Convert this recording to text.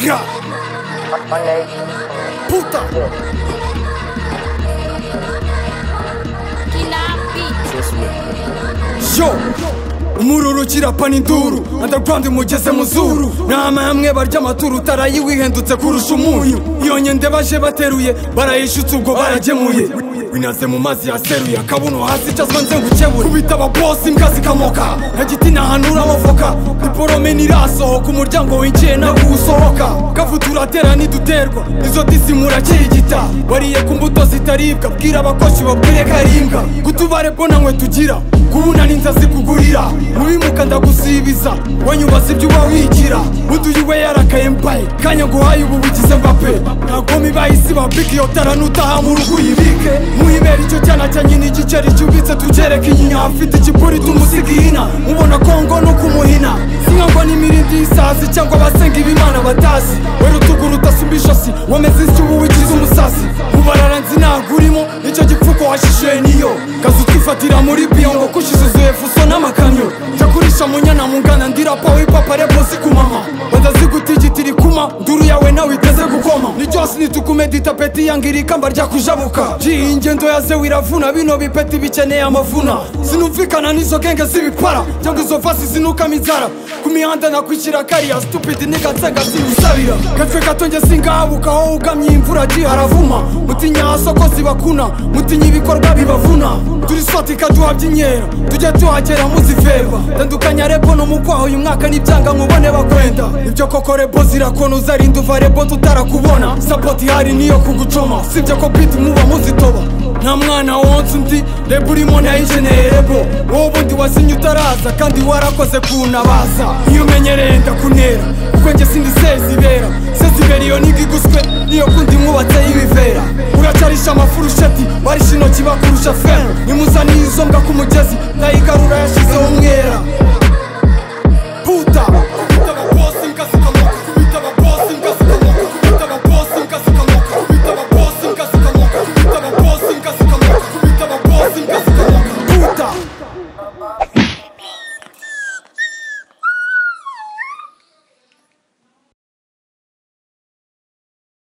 Gra! Olej, Puta! Yo! umururu kirapana induru underground mugeze muzuru nama hamwe barya amaturu utarayi wihindutse kurusha umunyu iyo nyende baje bateruye barayishutse ubwo baragemuye binaze mu mazi yaseruye akabuno hasi icazwa nze ngukebure kubita ababosi imbwa zikamoka nka giti ntahanura amavoka diporome ntirasohoka umuryango winjiye ntabwo usohoka kavuta uratera ntiduterwa izo tisi murakirigita wariye ku mbuto zitaribwa bwira abakozi babwire ko ari imbwa kutubare bonanywe tugira kubuna n'inza zikugurira mubimuka ndagusibiza wanyubaza ibyo uba wigira buduyiwe yarakaye mbaye kanya nguhaye ubu bugize mbape ntabwo mibahisi bambika iyo tara nutaha mu rugo uyibike muhibera icyo cyana cya nyina igiceri cyubitse tugereka inyinya afite ikipuri tumusiga ihina mubona kongo no kumuhina sinka ngo n'imirindi y'isazi cyangwa abasenga ibimana batazi wera utuguru udasumba ijosi wameze isi ubu wigize umusazi mubarara nzi ntabwo urimo nicyo gipfuko washishuye niyo kazi utwifatira muri biyo ngo kushyizuzuye fuso n'amakamyo jya kurisha munyana mungana ndirapa wipapa repo zikumama badazi kuma nduru yawe nawe iteze gukoma ni byose nitukumedita peti yangira ikamba rya kujabuka ji ingendo yaze wiravuna bino bipeti bikeneye amavuna sinumvikana n'izo genge z'ibipara cyangwa izo vasi zinukamo inzara ku mihanda nakwishyira kariya stupidi nigatsenga sinusabira gatwe gato njye singabukaho ugamye imvura ji haravuma mutinya amasoko zibakuna mutinya ibikorwa bibavuna turi soti kaduhabyinyera tujye tuhagera muzifeba tandukanya rebo n'umukwaho uyu mwaka n'ibyanga nkubone bakwenda ibyo koko rebo zirakonuza arinda uva rebo tutarakubona sapoti hari niyo kugucoma sibyo ko biti muba muzitoba nta mwana wonsa undi rebo urimo nayigeneye rebo wowe ubundi wasinye utaraza kandi warakoze kunabaza iyo umenyereye ndakunera kuko njye sindi sezibera sezibera iyo niga iguswe niyo kundi mwubatseho ibivera uracarisha amafurusheti barisha intoki bakurusha fera nimuzaniye izo mbwa ku mugezi nayigarura yashyizeho umwera